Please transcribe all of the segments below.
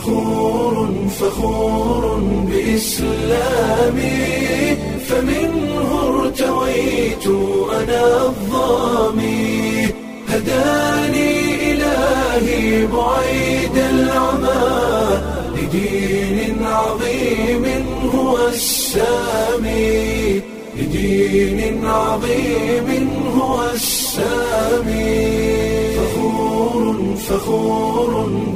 فخور فخور بإسلامي فمنه ارتويت أنا الظامي هداني إلهي بعيد العمى لدين عظيم هو السامي لدين عظيم هو السامي فخور فخور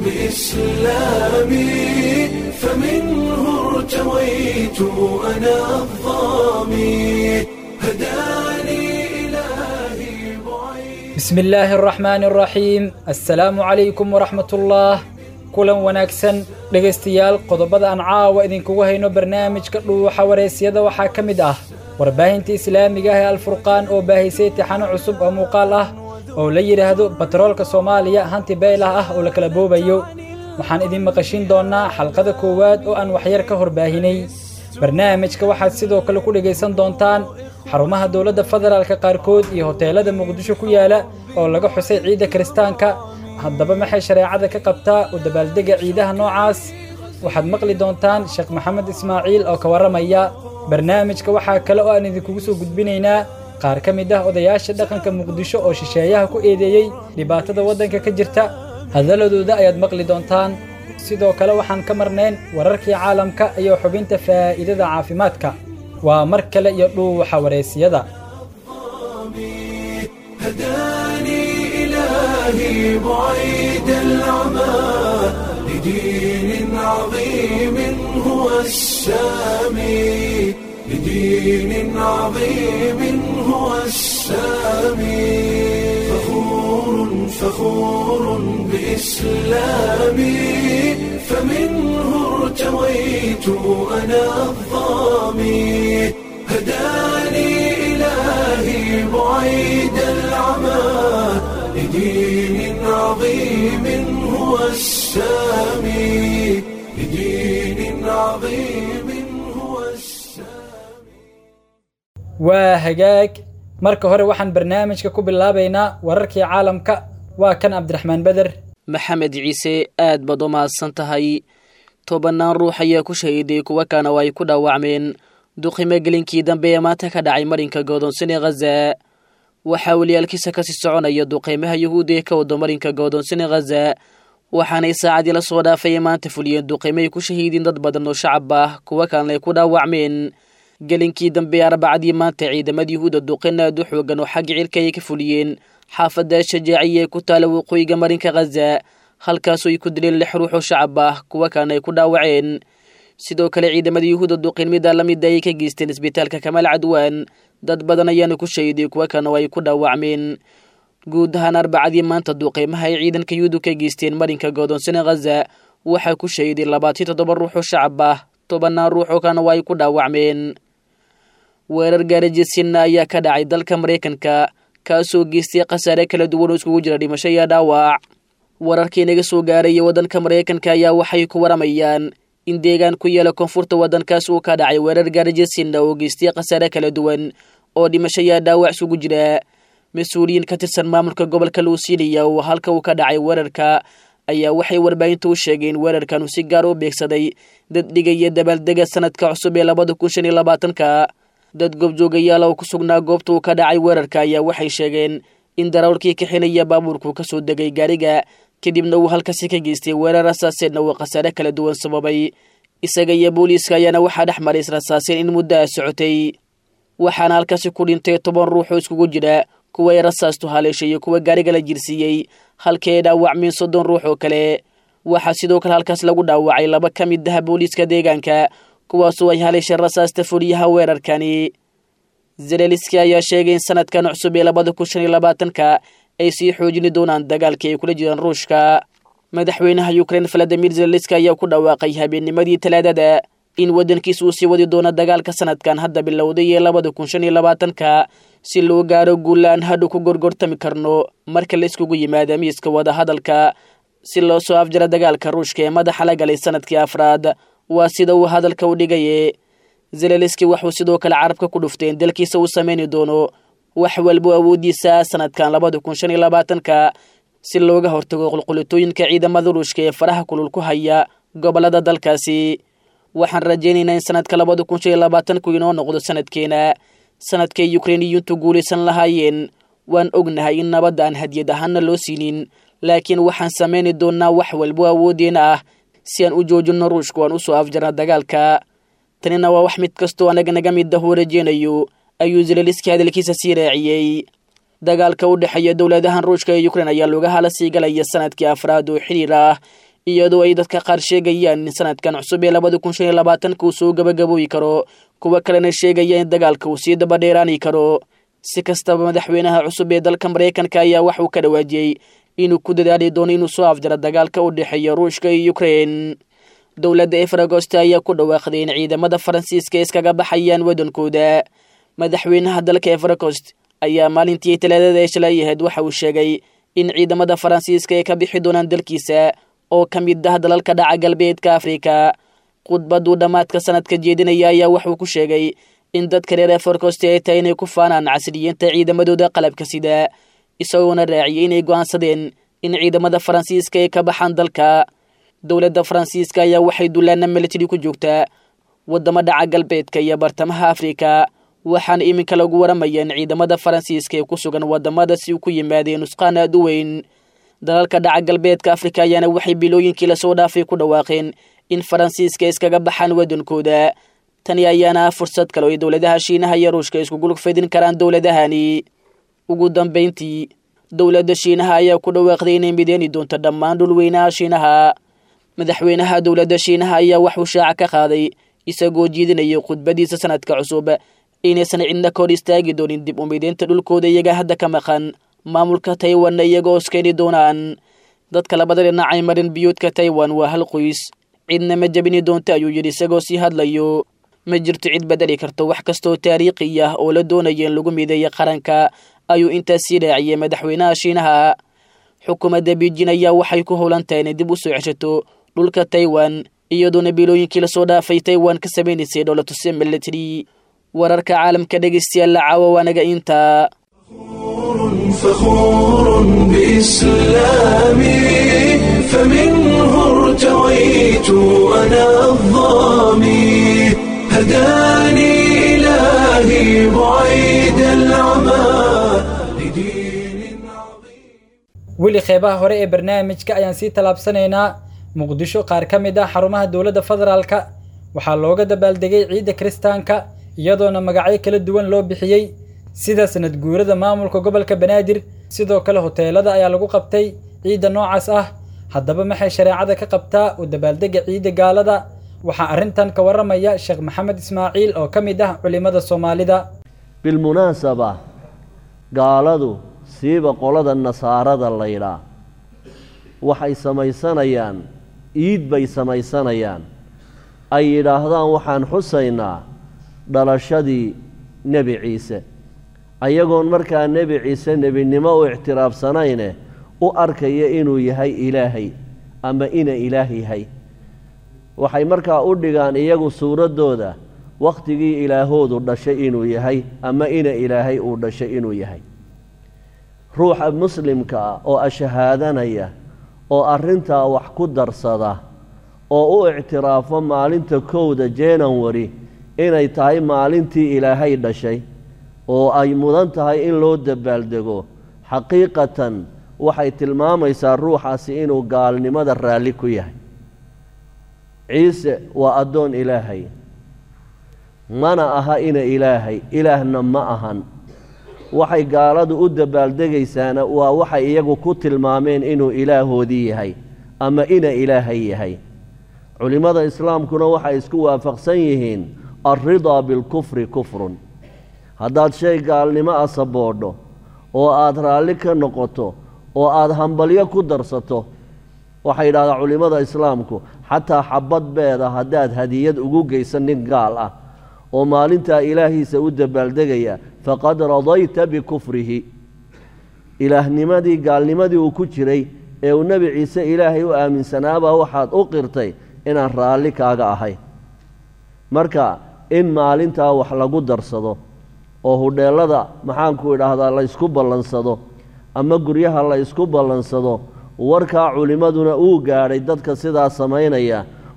بإسلامي فمنه ارتويت أنا الظامي هداني إلهي بعيد بسم illaahi araxmaani araxiim assalaamu calaykum waraxmatullaah kulan wanaagsan dhegaystayaal qodobada aan caawa idinkugu hayno barnaamijka dhuuxa waraysyada waxaa ka mid ah warbaahinta islaamiga ah ee alfurqaan oo baahisay tixano cusub oo muuqaal ah oo la yidhaahdo batroolka soomaaliya hanti beylah ah oo la kala boobayo waxaan idin maqashin doonnaa xalqada koowaad oo aan waxyar ka horbaahinay barnaamijka waxaad sidoo kale ku dhegaysan doontaan xarumaha dowladda federaalka qaarkood iyo hoteelada muqdisho ku yaala oo laga xusay ciidda kiristaanka haddaba maxay shareecada ka qabtaa u dabaaldega ciidaha noocaas waxaad maqli doontaan sheekh maxamed ismaaciil oo ka warramaya barnaamijka waxaa kale oo aan idinkugu soo gudbinaynaa qaar ka mid ah odayaasha dhaqanka muqdisho oo shisheeyaha ku eedeeyey dhibaatada waddanka ka jirta hadaladooda ayaad maqli doontaan sidoo kale waxaan ka marnayn wararkii caalamka iyo xubinta faa'iidada caafimaadka waa mar kale iyo dhuuxa wareysiyada هداني إلهي بعيد العمى لدين عظيم هو السامي لدين عظيم هو السامي فخور فخور بإسلامي فمنه ارتويت أنا الظامي هداني إلهي بعيد العمى لدين عظيم هو السامي لدين عظيم هو السامي waa hagaag marka hore waxaan barnaamijka ku bilaabaynaa wararkii caalamka waa kan cabdiraxmaan beder maxamed ciise aad baad u mahadsan tahay tobannaan ruux ayaa ku shahiiday kuwa kana oo ay ku dhaawacmeen duqimo gelinkii dambe ee maanta ka dhacay marinka godoonsan ee khaza waxaa weliyaalkiisa kasii soconaya duqeymaha yuhuudi ee ka wado marinka godoonsan ee khaza waxaanay saacadii la soo dhaafay ee maanta fuliyeen duqeymo ay ku shahiideen dad badan oo shacab ah kuwa kalena ay ku dhaawacmeen gelinkii dambe ee arbacadii maanta ciidamada yuhuudda duqin aad u xoogan oo xagga cirka ay ka fuliyeen xaafadda shajaaciya ee ku taala waqooyiga marinka khaza halkaasoo ay ku dileen lix ruux oo shacab ah kuwa kalena ay ku dhaawaceen sidoo kale ciidamada yuhuudda duqin mida la mida ayay ka geysteen isbitaalka kamaal cadwaan dad badan ayaana ku shahiday kuwa kalena oo ay ku dhaawacmeen guud ahaan arbacadii maanta duqeymaha ay ciidanka yuhuuddu ka geysteen marinka godoonsane khaza waxaa ku shahiday labaatan toddoba ruux oo shacab ah tobannaan ruux oo kalena waa ay ku dhaawacmeen weerar gaarajisinna ayaa ka dhacay dalka maraykanka kaasoo geystay khasaare kala duwan oo iskugu jira dhimasho iyo dhaawac wararkii naga soo gaaraya waddanka maraykanka ayaa waxay ku waramayaan in deegaan ku yaala koonfurta waddankaas uu ka dhacay weerar gaarajisinna oo geystay khasaare kala duwan oo dhimasho iyo dhaawac isugu jira mas-uuliyiin ka tirsan maamulka gobolka luusiiliya oo halka uu ka dhacay weerarka ayaa waxay warbaahinta u sheegeen weerarkan uu si gaar u beegsaday dad dhigaya dabaaldega sanadka cusub ee labada kun shan iyo labaatanka dad goobjoogayaal oo ku sugnaa goobta uu ka dhacay weerarka ayaa waxay sheegeen in darawalkii kaxinaya baabuurku ka soo degay gaariga kadibna uu halkaasi ka geystay weerar rasaaseedna uu khasaare kala duwan sababay isaga iyo booliiska ayaana waxaa dhex maray israsaaseen in muddo a socotay waxaana halkaasi ku dhintay toban ruux oo iskugu jira kuwa ay rasaastu haleeshay iyo kuwa gaariga la jirsiiyey halkii ay dhaawacmeen soddon ruux oo kale waxaa sidoo kale halkaas lagu dhaawacay laba ka mid ah booliiska deegaanka kuwaasoo ay haleeshay rasaasta fuliyaha weerarkani zeleliski ayaa sheegay in sanadkan cusub ee labada kun shan iyo labaatanka ay sii xoojini doonaan dagaalkii ay kula jiraan ruushka madaxweynaha ukrein valadimir zeleliski ayaa ku dhawaaqay habeennimadii talaadada in waddankiisa uu sii wadi doono dagaalka sanadkan hadda bilowday ee labada kun shan iyo labaatanka si loo gaaro guulaan hadhow ku gorgortami karno marka la iskugu yimaada miiska wadahadalka si loo soo afjara dagaalka ruushka ee madaxa la galay sanadkii afraad waa sida uu hadalka u dhigaye zeleliski waxuu sidoo kale carabka ku dhuftay in dalkiisa uu sameyni doono wax walbo awoodiisa sanadkan labada kun shan iyo labaatanka si looga hortago qulqulitooyinka ciidamada ruushka ee faraha kulul ku haya gobollada dalkaasi waxaan rajaynaynaa in sanadka labada kun shan iyo labaatanku inoo noqdo sanadkeena sanadkay yukrainiyintu guulaysan lahaayeen waan ognahay in nabadda aan hadiyad ahaana loo siinin laakiin waxaan samayni doonnaa wax walbo awooddeena ah si aan u joojinno ruushku aan usoo afjarna dagaalka tanina waa wax mid kastoo anaga naga mid ah uu rajeynayo ayuu zelaliski hadalkiisa sii raaciyey dagaalka u dhexeeya dowladahan ruushka ee yukrain ayaa looga hala sii galaya sanadkii afraad oo xiriir ah iyadoo ay dadka qaar sheegayaan in sanadkan cusub ee labada kun shan iyo labaatanka uu soo gabagabooyi karo kuwa kalena sheegaya in dagaalka uu sii dabadheeraani karo si kastaba madaxweynaha cusub ee dalka maraykanka ayaa wax uu ka dhawaajiyey inuu ku dadaali doono inuu soo afjaro dagaalka u dhexeeya ruushka iyo yukrain dowladda efragost ayaa ku dhawaaqday in ciidamada faransiiska iskaga baxayaan waddankooda madaxweynaha dalka efragost ayaa maalintii talaadada ee shalay ahayd waxa uu sheegay in ciidamada faransiiska ay ka bixi doonaan dalkiisa oo ka mid ah dalalka dhaca galbeedka afrika khudbaduu dhammaadka sanadka jeedinaya ayaa wuxuu ku sheegay in dadka reer efragost ay tahay inay ku faanaan casriyiinta ciidamadooda qalabka sida isagoona raaciyay inay go'aansadeen in ciidamada faransiiska ay ka baxaan dalka dowladda faransiiska ayaa waxay dullaana militari ku joogtaa waddamo dhaca galbeedka iyo bartamaha afrika waxaana iminka lagu waramaya in ciidamada faransiiska ee ku sugan waddamadaasi ku yimaadeen nusqaan aad u weyn dalalka dhaca galbeedka afrika ayaana waxay bilooyinkii lasoo dhaafay ku dhawaaqeen in faransiiska iskaga baxaan waddankooda tani ayaana ah fursad kale oo ay dowladaha shiinaha iyo ruushka iskugulug fidin karaan dowladahani ugu dambayntii dowladda shiinaha ayaa ku dhawaaqday inay mideeni doonto dhammaan dhulweynaha shiinaha madaxweynaha dowladda shiinaha ayaa waxuu shaaca ka qaaday isagoo jiidinayay khudbadiisa sanadka cusub inaysan cidna ka hor istaagi doonin dib u mideynta dhulkooda iyaga hadda ka maqan maamulka taiwanna iyagoo iskeeni doonaan dadka labada dhinacay marin biyuudka taiwan waa hal qoys cidna ma jebini doonto ayuu yidhi isagoo sii hadlayo ma jirto cid bedeli karto wax kastoo taariikhi ah oo la doonaya in lagu mideeya qaranka ayuu intaas sii raaciyey madaxweynaha shiinaha xukuumadda beijin ayaa waxay ku howlan tahay inay dib u soo ceshato dhulka taiwan iyadoona bilooyinkii lasoo dhaafay taiwan ka samaynaysay dholatuse military wararka caalamka dhegeystayaal la caawa waanaga intaa فخور بإسلامي فمنه ارتويت أنا الظامي هداني إلهي بعيد العمى لدين عظيم weli qeybaha hore ee barnaamijka ayaan sii tallaabsanaynaa muqdisho qaar ka mid ah xarumaha dowladda federaalka waxaa looga dabaaldegay ciidda kiristaanka iyadoona magacyo kala duwan loo bixiyey sida sanad guurada maamulka gobolka banaadir sidoo kale hoteelada ayaa lagu qabtay ciidda noocaas ah haddaba maxay shareecada ka qabtaa u dabaaldega ciidda gaalada waxaa arrintan ka warramaya sheekh maxamed ismaaciil oo ka mid ah culimmada soomaalida bilmunaasaba gaaladu siiba qolada nasaarada laydhaa waxay samaysanayaan iid bay samaysanayaan ay yidhaahdaan waxaan xusaynaa dhalashadii nebi ciise ayagoon markaa nebi ciise nebinimo u ictiraafsanayne u arkaya inuu yahay ilaahay ama ina ilaah yahay waxay markaa u dhigaan iyagu suuraddooda wakhtigii ilaahoodu dhashay inuu yahay ama ina ilaahay uu dhashay inuu yahay ruuxa muslimka ah oo ashahaadanaya oo arrintaa wax ku darsada oo u ictiraafo maalinta kowda january inay tahay maalintii ilaahay dhashay oo ay mudan tahay in loo dabaaldego xaqiiqatan waxay tilmaamaysaa ruuxaasi inuu gaalnimada raalli ku yahay ciise waa addoon ilaahay mana aha ina ilaahay ilaahna ma ahan waxay gaaladu u dabaaldegaysaana waa waxay iyagu ku tilmaameen inuu ilaahoodii yahay ama ina ilaahay yahay culimmada islaamkuna waxay isku waafaqsan yihiin alridaa bilkufri kufrun haddaad shay gaalnimo a saboodho oo aada raalli ka noqoto oo aada hambalyo ku darsato waxay yidhahdaa culimmada islaamku xataa xabad beeda haddaad hadiyad ugu geysan nin gaal ah oo maalintaa ilaahiisa u dabaaldegaya faqad radayta bikufrihi ilaahnimadii gaalnimadii uu ku jiray ee uu nebi ciise ilaahay u aaminsanaabaa waxaad u qirtay inaan raalli kaaga ahay marka in maalintaa wax lagu darsado oo hudheellada maxaanku idhaahdaa la ysku ballansado ama guryaha la ysku ballansado warkaa culimmaduna uu gaadhay dadka sidaa samaynaya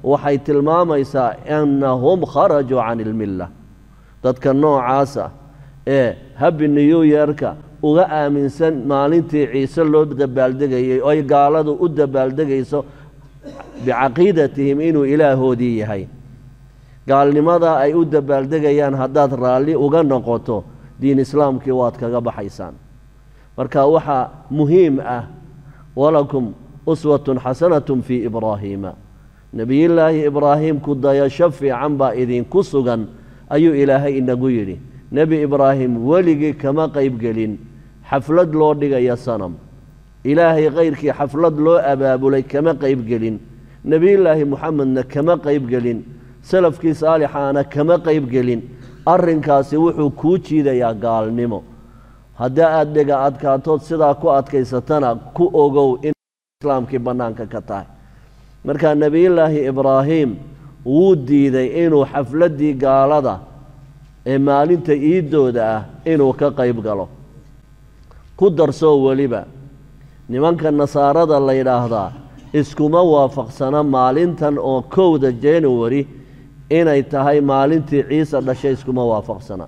waxay tilmaamaysaa annahum kharajuu can ilmilla dadka noocaasa ee habi new yeerka uga aaminsan maalintii ciise loo dabaaldegayay oy gaaladu u dabaaldegayso bicaqiidatihim inuu ilaahoodii yahay gaalnimada ay u dabaaldegayaan haddaad raalli uga noqoto diin islaamkii waad kaga baxaysaan marka waxaa muhiim ah walakum uswatun xasanatun fii ibraahiima nebiyullaahi ibraahim ku dayasho fiican baa idinku sugan ayuu ilaahay inagu yidhi nebi ibraahim weligii kama qaybgelin xaflad loo dhigaya sanam ilaahay kayrkii xaflad loo abaabulay kama qaybgelin nebiyullaahi muxamedna kama qaybgelin salafkii saalixaana kama qaybgelin arrinkaasi wuxuu kuu jiidayaa gaalnimo haddii aada dhega adkaatood sidaa ku adkaysatana ku ogow in islaamkii bannaanka ka tahay markaa nebiyullaahi ibraahim wuu diiday inuu xafladdii gaalada ee maalinta iiddooda ah inuu ka qayb galo ku darsoo weliba nimanka nasaarada la yidhaahdaa iskuma waafaqsana maalintan oo kowda january inay tahay maalintii ciise dhashay iskuma waafaqsana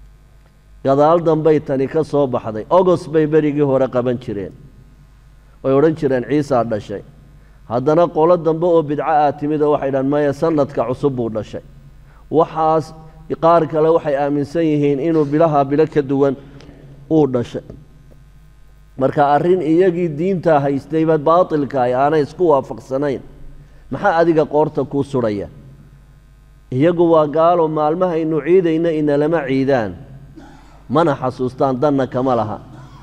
gadaal dambay tani ka soo baxday ogos bay berigii hore qaban jireen way odhan jireen ciisaa dhashay haddana qolo dambe oo bidco ah timid oo waxay dhahan maya sanadka cusub buu dhashay waxaas qaar kale waxay aaminsan yihiin inuu bilaha bilo ka duwan uu dhashay marka arrin iyagii diintaa haystayba baatilka ay aanay isku waafaqsanayn maxaa adiga qoorta kuu sudhaya iyagu waa gaalo maalmahaynu ciidayna inalama ciidaan mana xasuustaan danna kama laha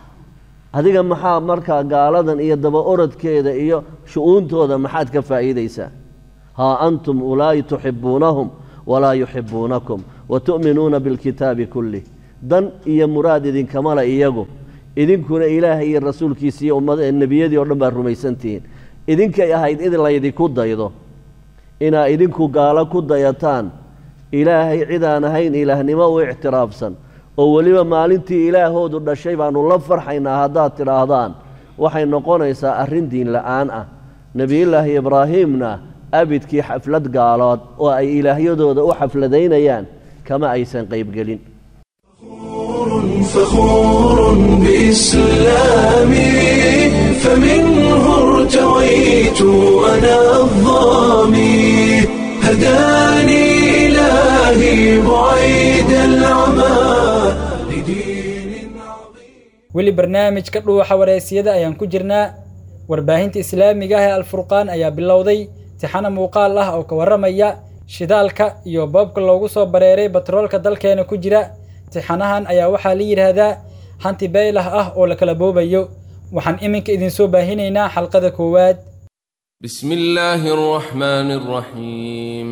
adiga maxaa markaa gaaladan iyo daba orodkeeda iyo shu-uuntooda maxaad ka faa'iidaysaa haa antum ulaa'i tuxibbuunahum walaa yuxibbuunakum wa tu'minuuna bilkitaabi kullih dan iyo muraad idinkama le iyagu idinkuna ilaahay iyo rasuulkiisa iyo ummad nebiyadii oo dhan baad rumaysantihiin idinkay ahayd in laydinku daydo inaa idinku gaalo ku dayataan ilaahay cidaan ahayn ilaahnimo u ictiraafsan oo weliba maalintii ilaahoodu dhashay baannu la farxaynaa haddaad tidhaahdaan waxay noqonaysaa arrin diin la'aan ah nebiyullaahi ibraahiimna abidkii xaflad gaalood oo ay ilaahyadooda u xafladaynayaan kama aysan qaybgelin فخور بإسلامي فمنه ارتويت أنا الظامي هداني إلهي بعيد العمى لدين عظيم weli barnaamijka dhuuxa wareysiyada ayaan ku jirnaa warbaahinta islaamiga ah ee alfurqaan ayaa bilowday tixano muuqaal ah oo ka warramaya shidaalka iyo boobka loogu soo bareeray batroolka dalkeena ku jira tixanahan ayaa waxaa la yidhaahdaa hanti beylah ah oo la kala boobayo waxaan iminka idinsoo baahinaynaa xalqada koowaad بسم الله الرحمن الرحيم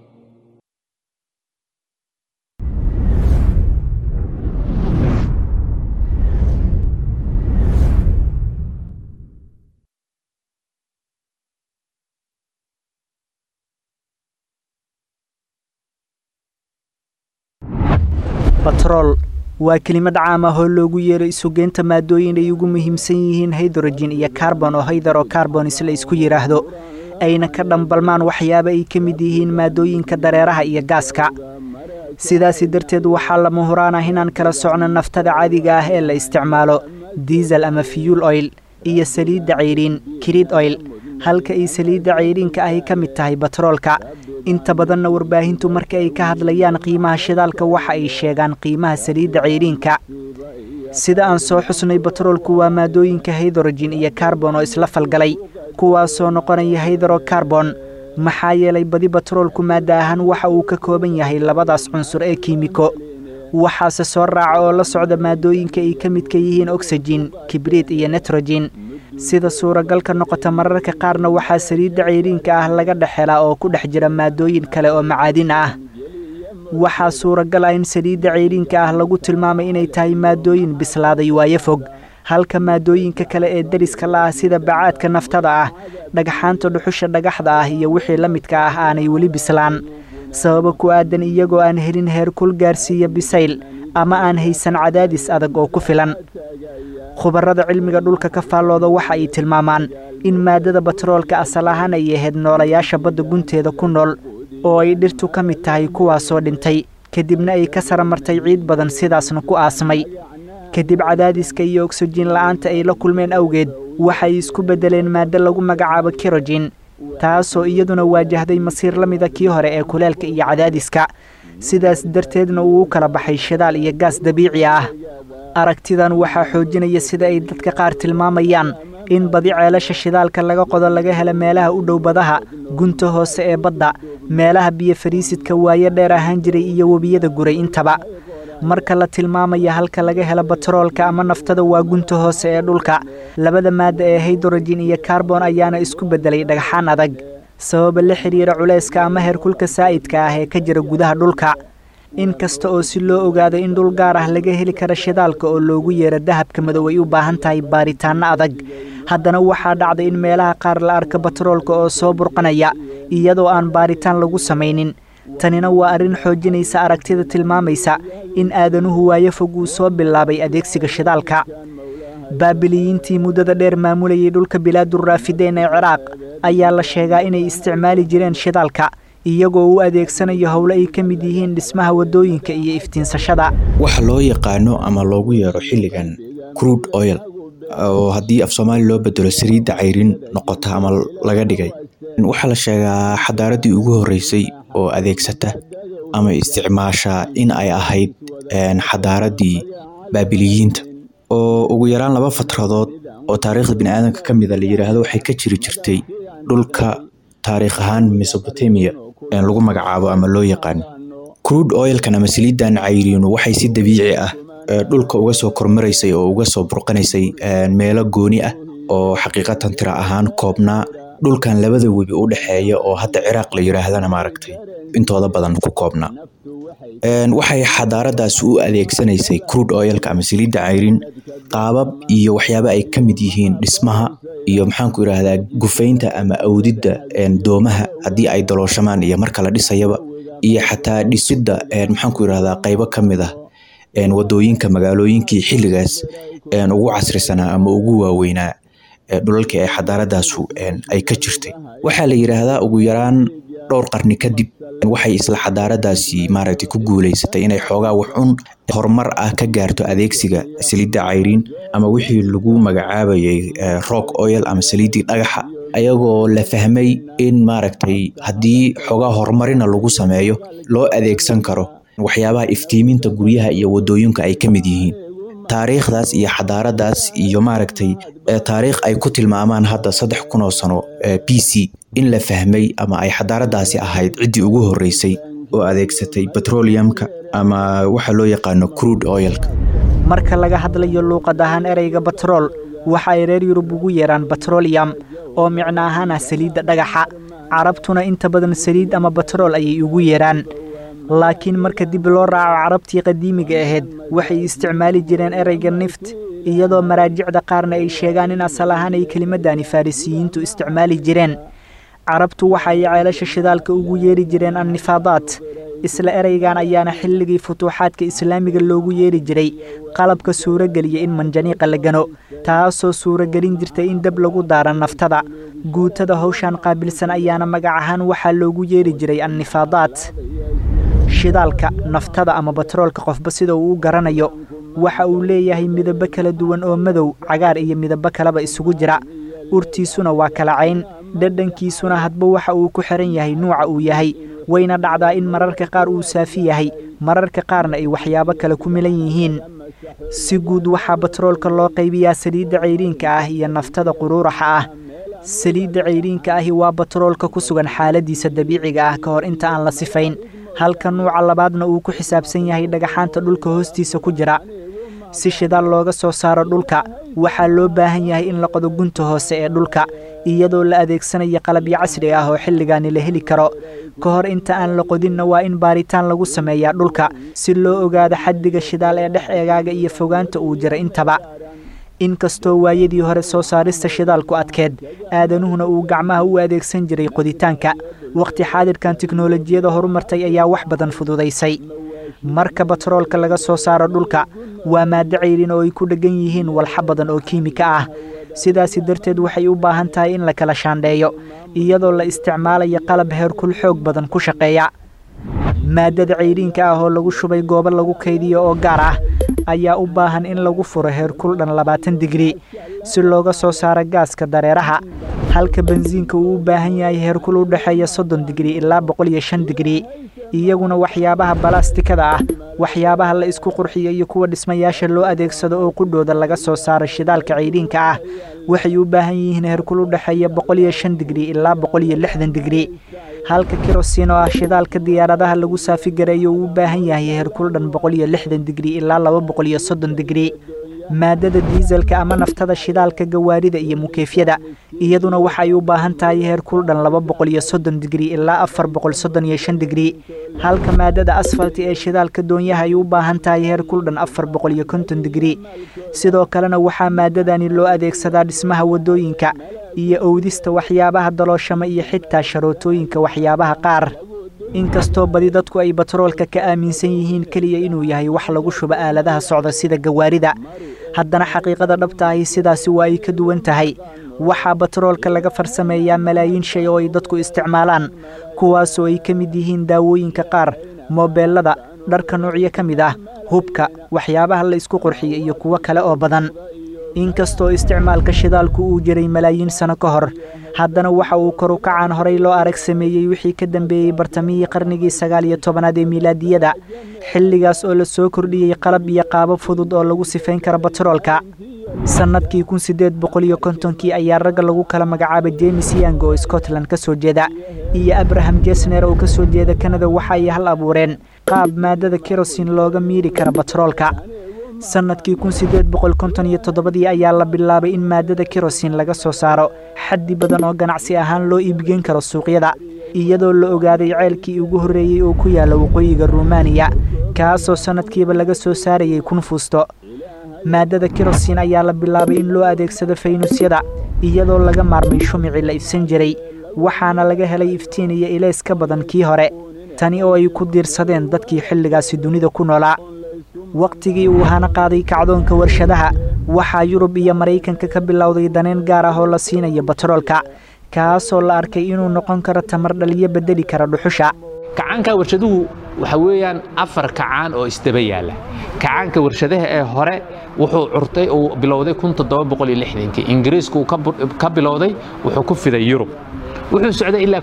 batrool waa kelimad caam ah oo loogu yeero isugeynta maadooyin ay ugu muhiimsan yihiin haydrojin iyo karbon oo haydaro karbonis la isku yidhaahdo ayna ka dhambalmaan waxyaaba ay ka mid yihiin maadooyinka dareeraha iyo gaaska sidaasi darteed waxaa lama huraan ah inaan kala socno naftada caadiga ah ee la isticmaalo diisel ama fiyuul oil iyo saliidda cayriin kiriid oil halka ay saliidda cayriinka ahi ka mid tahay batroolka inta badanna warbaahintu marka ay ka hadlayaan qiimaha shidaalka waxa ay sheegaan qiimaha saliidda cayriinka sida aan soo xusnay batroolku waa maadooyinka haydrojin iyo karbon oo isla falgalay kuwaasoo noqonaya haydro karbon maxaa yeelay badi batroolku maada ahaan waxa uu ka kooban yahay labadaas cunsur ee kiimiko waxaase soo raaca oo la socda maadooyinka ay ka midka yihiin oxijin kibriid iyo nitrogen sida suuragalka noqota mararka qaarna waxaa saliidda cayriinka ah laga dhex helaa oo ku dhex jira maadooyin kale oo macaadin ah waxaa suuragal ah in saliidda cayriinka ah lagu tilmaamay inay tahay maadooyin bislaaday waayo fog halka maadooyinka kale ee deriska la ah sida bacaadka naftada ah dhagxaanta dhuxusha dhagaxda ah iyo wixii la midka ah aanay weli bislaan sababa ku aadan iyagoo aan helin heerkul gaarsiiya bisayl ama aan haysan cadaadis adag oo ku filan khubarada cilmiga dhulka ka faallooda waxa ay tilmaamaan in maaddada batroolka asal ahaan ay ahayd noolayaasha badda gunteeda ku nool oo ay dhirtu ka mid tahay kuwaasoo dhintay kadibna ay ka saramartay ciid badan sidaasna ku aasmay kadib cadaadiska iyo ogsojiin la'aanta ay la kulmeen awgeed waxay isku beddeleen maaddo lagu magacaabo kirojin taasoo iyaduna waajahday masiir la mida kii hore ee kuleelka iyo cadaadiska sidaas darteedna uu u kala baxay shidaal iyo gaas dabiici ah aragtidan waxaa xoojinaya sida ay dadka qaar tilmaamayaan in badi ceelasha shidaalka laga qodo laga helo meelaha u dhow badaha gunta hoose ee badda meelaha biyo fariisidka waayo dheer ahaan jiray iyo webiyada guray intaba marka la tilmaamaya halka laga helo batroolka ama naftada waa gunta hoose ee dhulka labada maadda ee haydrojin iyo karbon ayaana isku beddelay dhagxaan adag sababa la xidhiira culayska ama heerkulka saa'idka ah ee ka jira gudaha dhulka in kasta oo si loo ogaado in dhul gaar ah laga heli karo shidaalka oo loogu yeero dahabka madow ay u baahan tahay baaritaanno adag haddana waxaa dhacda in meelaha qaar la arka batroolka oo soo burqanaya iyadoo aan baaritaan lagu samaynin tanina waa arrin xoojinaysa aragtida tilmaamaysa in aadanuhu waayo fog uu soo bilaabay adeegsiga shidaalka baabiliyiintii muddada dheer maamulayay dhulka bilaaduraafideyn ee ciraaq ayaa la sheegaa inay isticmaali jireen shidaalka iyagoo u adeegsanayo howlo ay ka mid yihiin dhismaha waddooyinka iyo iftiinsashada waxa loo yaqaano ama loogu yeero xilligan crude oil oo haddii af soomaali loo bedelo saliidda cayrin noqota ama laga dhigay waxaa la sheegaa xadaaraddii ugu horreysay oo adeegsata ama isticmaasha in ay ahayd xadaaraddii baabiliyiinta oo ugu yaraan laba fatradood oo taariikhda biniaadamka ka mida la yidhaahdo waxay ka jiri jirtay dhulka taariikh ahaan mesobotamia lagu magacaabo ama loo yaqaano crude oilkan ama saliiddan cayriinu waxay si dabiici ah dhulka uga soo kormaraysay oo uga soo burqanaysay meelo gooni ah oo xaqiiqatan tira ahaan koobnaa dhulkan labada webi u dhexeeya oo hadda ciraaq la yidhaahdana maaragtay intooda badan ku koobnaa waxay xadaaradaas u adeegsanaysay crude oilka ama saliidda cayrin qaabab iyo waxyaaba ay ka mid yihiin dhismaha iyo maxaanku idhaahdaa gufaynta ama awdidda doomaha haddii ay dalooshamaan iyo marka la dhisayaba iyo xataa dhisidda maxaanku idhahdaa qaybo ka mid ah wadooyinka magaalooyinkii xilligaas ugu casrisanaa ama ugu waaweynaa dhulalkii ay xadaaradaasu ay ka jirtay waxaa la yidhaahdaa ugu yaraan dhowr qarni kadib waxay isla xadaaradaasi maaragtay ku guuleysatay inay xoogaa waxun horumar ah ka gaarto adeegsiga saliidda cayriin ama wixii lagu magacaabayay rock oil ama saliiddii dhagaxa ayagoo la fahmay in maaragtay haddii xoogaa horumarina lagu sameeyo loo adeegsan karo waxyaabaha iftiiminta guryaha iyo wadooyinka ay ka mid yihiin taariikhdaas iyo xadaaradaas iyo maaragtay taariikh ay ku tilmaamaan hadda saddex kun oo sano b c in la fahmay ama ay xadaaradaasi ahayd ciddii ugu horreysay oo adeegsatay petroleumka ama waxa loo yaqaano crude oilka marka laga hadlayo luuqad ahaan ereyga batrool waxa ay reer yurub ugu yeeraan batroliyam oo micno ahaan ah saliidda dhagaxa carabtuna inta badan saliid ama batrool ayay ugu yeeraan laakiin marka dib loo raaco carabtii qadiimiga ahayd waxay isticmaali jireen ereyga nift iyadoo maraajicda qaarna ay sheegaan in asal ahaan ay kelimadani farrisiyiintu isticmaali jireen carabtu waxa ay ceelasha shidaalka ugu yeeri jireen annifaadaat isla ereygan ayaana xilligii futuuxaadka islaamiga loogu yeeri jiray qalabka suurogeliya in manjaniiqa la gano taasoo suuragelin jirtay in dab lagu daaro naftada guutada hawshan qaabilsan ayaana magac ahaan waxaa loogu yeeri jiray annifaadaat shidaalka naftada ama batroolka qofba sida uu u garanayo waxa uu leeyahay midabo kala duwan oo madow cagaar iyo midabo kaleba isugu jira urtiisuna waa kala cayn dhadhankiisuna hadba waxa uu ku xihan yahay nuuca uu yahay wayna dhacdaa in mararka qaar uu saafi yahay mararka qaarna ay waxyaabo kale ku milan yihiin si guud waxaa batroolka loo qaybiyaa saliidda cayriinka ah iyo naftada quruuraxa ah saliidda cayriinka ahi waa batroolka ku sugan xaaladiisa dabiiciga ah ka hor inta aan la sifayn halka nuuca labaadna uu ku xisaabsan yahay dhagaxaanta dhulka hoostiisa ku jira si shidaal looga soo saaro dhulka waxaa loo baahan yahay in la qodo gunta hoose ee dhulka iyadoo la adeegsanayo qalabyo casri ah oo xilligaani la heli karo ka hor inta aan la qodinna waa in baaritaan lagu sameeyaa dhulka si loo ogaado xaddiga shidaal ee dhex eegaaga iyo fogaanta uu jira intaba inkastoo waayadii hore soo saarista shidaalku adkeed aadanuhuna uu gacmaha u adeegsan jiray qoditaanka wakhti xaadirkan tiknolojiyada horumartay ayaa wax badan fududaysay marka batroolka laga soo saaro dhulka waa maaddo cayrin oo ay ku dheggan yihiin walxa badan oo kiimika ah sidaasi darteed waxay u baahan tahay in la kala shaandheeyo iyadoo la isticmaalayo qalab heerkul xoog badan ku shaqeeya maadada ceyriinka ah oo lagu shubay goobo lagu kaydiyo oo gaar ah ayaa u baahan in lagu furo heerkul dhan labaatan digrii si looga soo saaro gaaska dareeraha halka bensiinka uu u baahan yahay heerkul u dhexeeya soddon digrii ilaa boqol iyo shan digrii iyaguna waxyaabaha balastikada ah waxyaabaha la isku qurxiyo iyo kuwa dhismayaasha loo adeegsado oo qudhooda laga soo saaro shidaalka ceyriinka ah waxay u baahan yihiin heerkul u dhexeeya boqol iyo shan digrii ilaa boqol iyo lixdan digrii halka kerosiin oo ah shidaalka diyaaradaha lagu saafigareeyo uu u baahan yahay heerkul dhan boqol iyo lixdan digrii ilaa laba boqol iyo soddon digrii maadada diiselka ama naftada shidaalka gawaarida iyo mukeefyada iyaduna waxay u baahan tahay heerkul dhan laba boqol iyo soddon digrii ilaa afar boqol soddon iyo shan digrii halka maadada asfalti ee shidaalka doonyaha ay u baahan tahay heerkul dhan afar boqol iyo konton digrii sidoo kalena waxaa maadadani loo adeegsadaa dhismaha waddooyinka iyo owdista waxyaabaha dalooshama iyo xitaa sharootooyinka waxyaabaha qaar inkastoo badi dadku ay batroolka ka aaminsan yihiin keliya inuu yahay wax lagu shubo aaladaha socda sida gawaarida haddana xaqiiqada dhabta ahi sidaasi waa ay ka duwan tahay waxaa batroolka laga farsameeyaa malaayiin shay oo ay dadku isticmaalaan kuwaasoo ay ka mid yihiin daawooyinka qaar moobeelada dharka noocyo ka mid ah hubka waxyaabaha la isku qurxiyo iyo kuwo kale oo badan inkastoo isticmaalka shidaalku uu jiray malaayiin sano ka hor haddana waxa uu kor u kacaan horay loo arag sameeyey wixii ka dambeeyey bartamihii qarnigii sagaal iyo tobanaad ee miilaadiyada xilligaas oo la soo kordhiyey qalab iyo qaabab fudud oo lagu sifayn kara batroolka sannadkii kun siddeed boqol iyo kontonkii ayaa ragga lagu kala magacaabay jemes yang oo scotland ka soo jeeda iyo abraham jesner oo ka soo jeeda kanada waxa ay hal abuureen qaab maadada kerosin looga miiri kara batroolka sannadkii kun siddeed boqol konton iyo toddobadii ayaa la bilaabay in maadada kerosin laga soo saaro xaddi badan oo ganacsi ahaan loo iibgeyn karo suuqyada iyadoo la ogaaday ceelkii ugu horreeyey oo ku yaalla waqooyiga rumaaniya kaasoo sannadkiiba laga soo saarayay kun fuusto maadada kerosin ayaa la bilaabay in loo adeegsado faynuusyada iyadoo laga maarmay shumicii la ifsan jiray waxaana laga helay iftiin iyo ileys ka badan kii hore tani oo ay ku diirsadeen dadkii xilligaasi dunida ku noolaa wakhtigii uu hana qaaday kacdoonka warshadaha waxaa yurub iyo maraykanka ka bilowday daneen gaar ah oo la siinayo batroolka kaasoo la arkay inuu noqon karo tamar dhaliyo bedeli kara dhuxusha kacaanka warshaduhu waxa weeyaan afar kacaan oo isdaba yaalla kacaanka warshadaha ee hore wuxuu curtay uu bilowday kii ingiriisku ka bilowday wuxuu ku fiday yurub wuxuu socday ilaa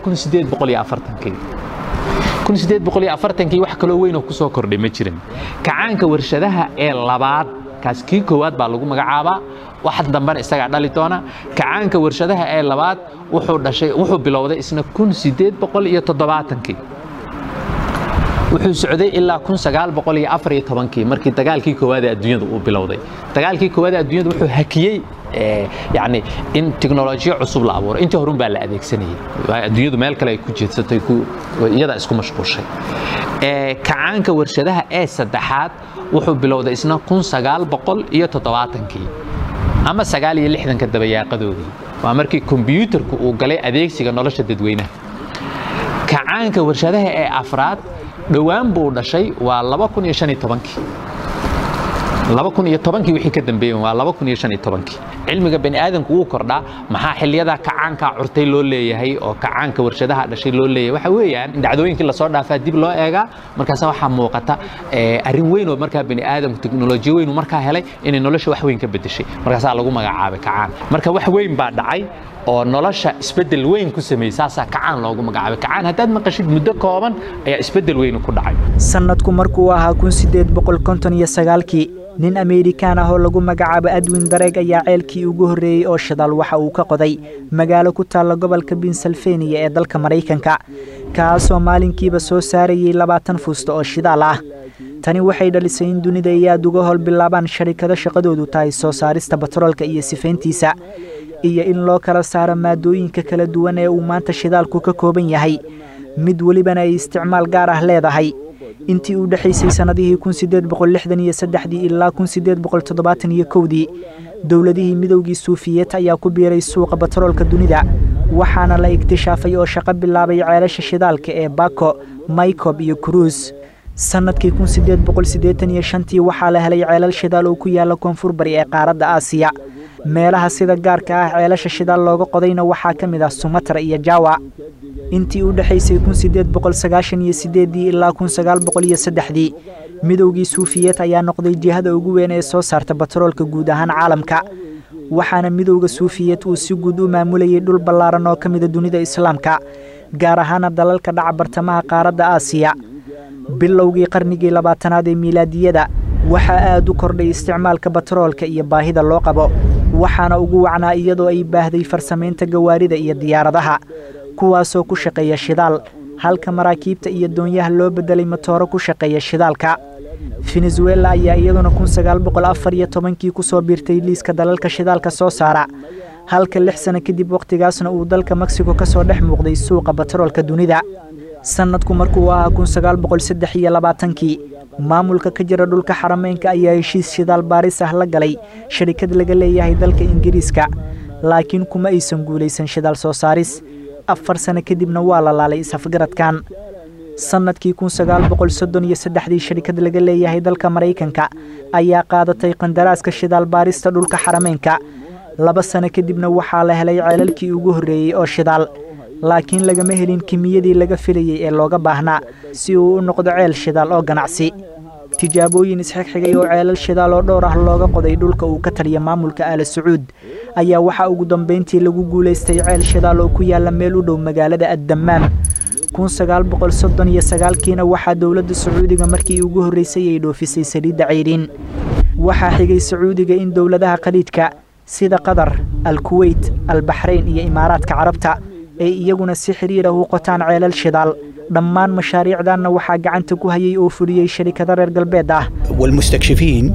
kii wax kaloo weyn oo ku soo kordhay ma jirin kacaanka warshadaha ee labaad kaas kii koowaad baa lagu magacaabaa wax dambena isagaa dhali doona kacaanka warshadaha ee labaad wuxuu dhashay wuxuu bilowday isna kii wuxuu socday ilaa kii markii dagaalkii koowaad ee adduunyada uu bilowday dagaalkii koowaad ee adduunyada wuxuu hakiyey yani in tiknolojiyo cusub la abuuro intii horun baa la adeegsanayay adduunyadu meel kale ay ku jeedsatay iyadaa isku mashquulshay kacaanka warshadaha ee saddexaad wuxuu bilowday isna kii ama sagaal iyo lixdanka dabayaaqadoodii waa markii kombyuutarku uu galay adeegsiga nolosha dadweynaha kacaanka warshadaha ee afraad dhowaan buu dhashay waa kii wixii ka dambeeyey waa kii cilmiga bani aadamku wuu kordhaa maxaa xilliyadaa kacaankaa curtay loo leeyahay oo kacaanka warshadaha dhashay loo leeyahay waxa weeyaan in dhacdooyinkii lasoo dhaafaa dib loo eegaa markaasa waxaa muuqata arrin weyn oo markaa bani aadamku teknolojiyo weyn uu markaa helay inay nolosha wax weyn ka bedeshay markaasaa lagu magacaabay kacaan marka wax weyn baa dhacay oo nolosha isbedel weyn ku sameeyey saasaa kacaan loogu magacaabay kacaan haddaad maqashid muddo kooban ayaa isbedel weyn ku dhacay sannadku markuu ahaa kun sideed boqol konton iyo sagaalkii nin ameerikaan ah oo lagu magacaabo adwin dareeg ayaa ceelkii ugu horreeyey oo shidaal waxa uu ka qoday magaalo ku taalla gobolka pensilvaniya ee dalka maraykanka kaasoo maalinkiiba soo saarayey labaatan fuusta oo shidaal ah tani waxay dhalisay in dunida ay aad uga hol bilaabaan sharikado shaqadoodu tahay soo saarista batroolka iyo sifayntiisa iyo in loo kala saaro maadooyinka kala duwan ee uu maanta shidaalku ka kooban yahay mid welibana ay isticmaal gaar ah leedahay intii u dhexaysay sannadihii kun sideed boqol lixdan iyo saddexdii ilaa kun sideed boqol toddobaatan iyo kowdii dowladihii midowgii suufiyeed ayaa ku biiray suuqa batroolka dunida waxaana la iktishaafay oo shaqo bilaabay ceelasha shidaalka ee bako maykob iyo kuruus sannadkii kun sideed boqol siddeetan iyo shantii waxaa la helay ceelal shidaal oo ku yaalla koonfur bari ee qaaradda aasiya meelaha sida gaarka ah ceelasha shidaal looga qodayna waxaa ka mid ah sumatra iyo jawa intii u dhexaysay kun sideed boqol sagaashan iyo sideedii ilaa kun sagaal boqol iyo saddexdii midowgii suufiyeed ayaa noqday jihada ugu weyn ee soo saarta batroolka guud ahaan caalamka waxaana midowda suufiyeed uu si guud u maamulayay dhul ballaaran oo ka mida dunida islaamka gaar ahaana dalalka dhaca bartamaha qaaradda aasiya bilowgii qarnigii labaatanaad ee miilaadiyada waxaa aad u kordhay isticmaalka batroolka iyo baahida loo qabo waxaana ugu wacnaa iyadoo ay baahday farsamaynta gawaarida iyo diyaaradaha kuwaasoo ku shaqeeya shidaal halka maraakiibta iyo doonyaha loo beddelay matooro ku shaqeeya shidaalka venezuela ayaa iyaduna kun sagaal boqol afar iyo tobankii ku soo biirtay liiska dalalka shidaalka soo saara halka lix sano kadib wakhtigaasna uu dalka mexico ka soo dhex muuqday suuqa batroolka dunida sannadku markuu ahaa kun sagaal boqol saddex iyo labaatankii maamulka ka jira dhulka xarameynka ayaa heshiis shidaal baaris ah la galay sharikad laga leeyahay dalka ingiriiska laakiin kuma aysan guulaysan shidaal soo saaris afar sano kadibna waa la laalay is-afgaradkan sannadkii kun sagaal boqol soddon iyo saddexdii sharikad laga leeyahay dalka maraykanka ayaa qaadatay qandaraaska shidaal baarista dhulka xarameynka laba sano kadibna waxaa la helay ceelalkii ugu horreeyey oo shidaal laakiin lagama helin kimiyadii laga filayey ee looga baahnaa si uu u noqdo ceel shidaal oo ganacsi tijaabooyin isxigxigay oo ceelal shidaal oo dhowr ah looga qoday dhulka uu ka taliya maamulka aala sacuud ayaa waxaa ugu dambayntii lagu guulaystay ceel shidaal oo ku yaalla meel u dhow magaalada addammaam kun sagaal boqol soddon iyo sagaalkiina waxaa dowladda sacuudiga markii ugu horreysay ay dhoofisay saliidda cayriin waxaa xigay sacuudiga in dowladaha khaliidka sida qatar alkuweyt albaxrayn iyo imaaraadka carabta ay iyaguna si xiriir ah u qotaan ceelal shidaal dhammaan mashaariicdanna waxaa gacanta ku hayay oo fuliyey sharikado reer galbeed ah والمستكشفين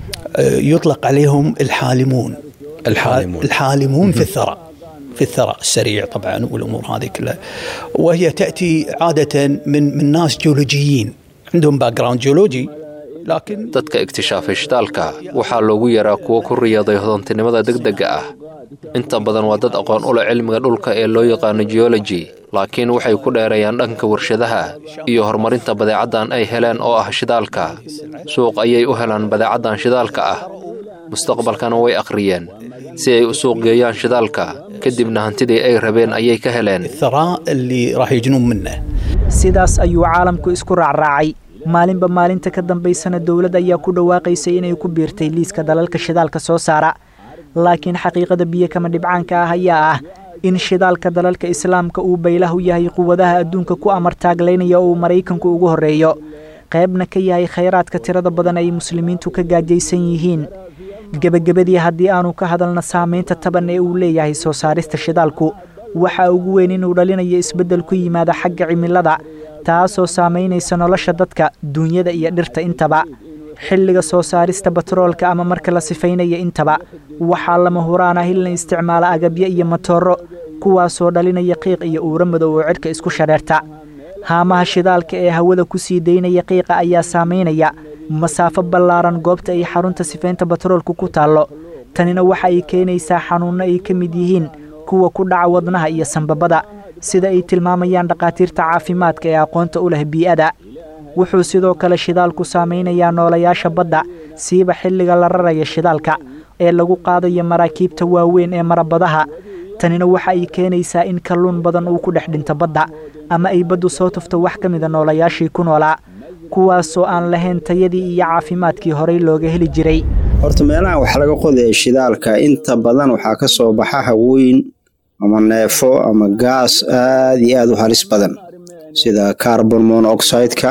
آه، يطلق عليهم الحالمون الحالمون, الحالمون في الثراء في الثراء السريع طبعا والامور هذه كلها وهي تاتي عاده من من ناس جيولوجيين عندهم باك جراوند جيولوجي لكن dadka iktishaafay shidaalka waxaa loogu yaraa kuwo ku riyaaday hodantinimada degdega ah inta badan waa dad aqoon u leh cilmiga dhulka ee loo yaqaano geology laakiin waxay ku dheereeyaan dhanka warshadaha iyo horumarinta badeecaddan ay heleen oo ah shidaalka suuq ayay u helaan badeecaddan shidaalka ah mustaqbalkana way akhriyeen si ay u suuq geeyaan shidaalka kadibna hantidii ay rabeen ayay ka heleen الثراء اللي راح يجنون منه sidaas ayuu caalamku isku raacraacay maalinba maalinta ka dambaysana dowlad ayaa ku dhawaaqaysay inay ku biirtay liiska dalalka shidaalka soo saara laakiin xaqiiqada biyo kama dhibcaanka ah ayaa ah in shidaalka dalalka islaamka uu baylah u yahay quwadaha adduunka ku amartaaglaynaya oo uu maraykanku ugu horreeyo qaybna ka yahay khayraadka tirada badan ay muslimiintu ka gaajaysan yihiin gebagabadii haddii aanu ka hadalna saamaynta taban ee uu leeyahay soo saarista shidaalku waxaa ugu weyn inuu dhalinayo isbeddel ku yimaada xagga cimilada taasoo saamaynaysa nolosha dadka duunyada iyo dhirta intaba xilliga soo saarista batroolka ama marka la sifaynaya intaba waxaa lama huraan ah in la isticmaalo agabyo iyo matooro kuwaasoo dhalinaya qiiq iyo uuro madow oo cidhka isku shareerta haamaha shidaalka ee hawada ku sii daynaya qiiqa ayaa saamaynaya masaafo ballaaran goobta ay xarunta sifaynta batroolku ku taallo tanina waxa ay keenaysaa xanuunno ay ka mid yihiin kuwa ku dhaca wadnaha iyo sanbabada sida ay tilmaamayaan dhakhaatiirta caafimaadka ee aqoonta u leh bii'ada wuxuu sidoo kale shidaalku saamaynayaa noolayaasha badda siiba xilliga la raraya shidaalka ee lagu qaadayo maraakiibta waaweyn ee marabadaha tanina waxa ay keenaysaa in kalluun badan uu ku dhex dhinto badda ama ay baddu soo tufto wax ka mida noolayaashii ku noolaa kuwaasoo aan lahayn tayadii iyo caafimaadkii horey looga heli jiray horta meelaha wax laga qodaya shidaalka inta badan waxaa ka soo baxa hawooyin ama neefo ama gaas aad iyo aad u halis badan sida carbon monoxideka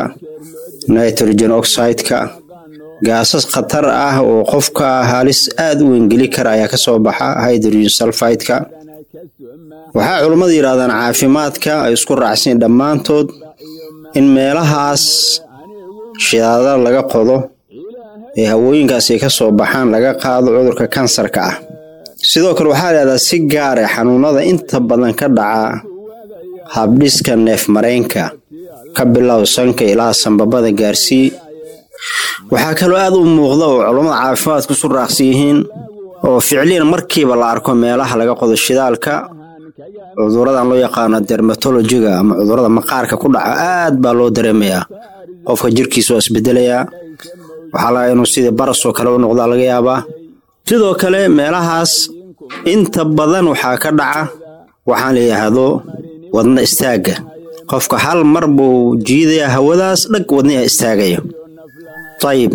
nitrogen oxideka gaasas khatar ah oo qofka halis aad u wengeli kara ayaa ka soo baxa hydrogen sulfideka waxaa culummadu yidhahdaan caafimaadka ay isku raacsan dhammaantood in meelahaas shidaadada laga qodo ee hawooyinkaas ay ka soo baxaan laga qaado cudurka kansarka ah sidoo kale waxaa layihahdaa si gaare xanuunada inta badan ka dhaca habdhiska neef mareenka ka bilow sanka ilaa sanbabada gaarsii waxaa kaloo aad u muuqda oo culummada caafimaadku isu raaqsan yihiin oo ficliyan markiiba la arko meelaha laga qodo shidaalka cuduradan loo yaqaano dermatologiga ama cudurada maqaarka ku dhaca aad baa loo dareemayaa qofka jirkiisa waa isbedelayaa waxaa laga inuu sidii barasoo kale u noqdaa laga yaabaa sidoo kale meelahaas inta badan waxaa ka dhaca waxaan la yidhaahdo wadna istaagga qofka hal mar buu jiidayaa hawadaas dhag wadnaha istaagaya ayib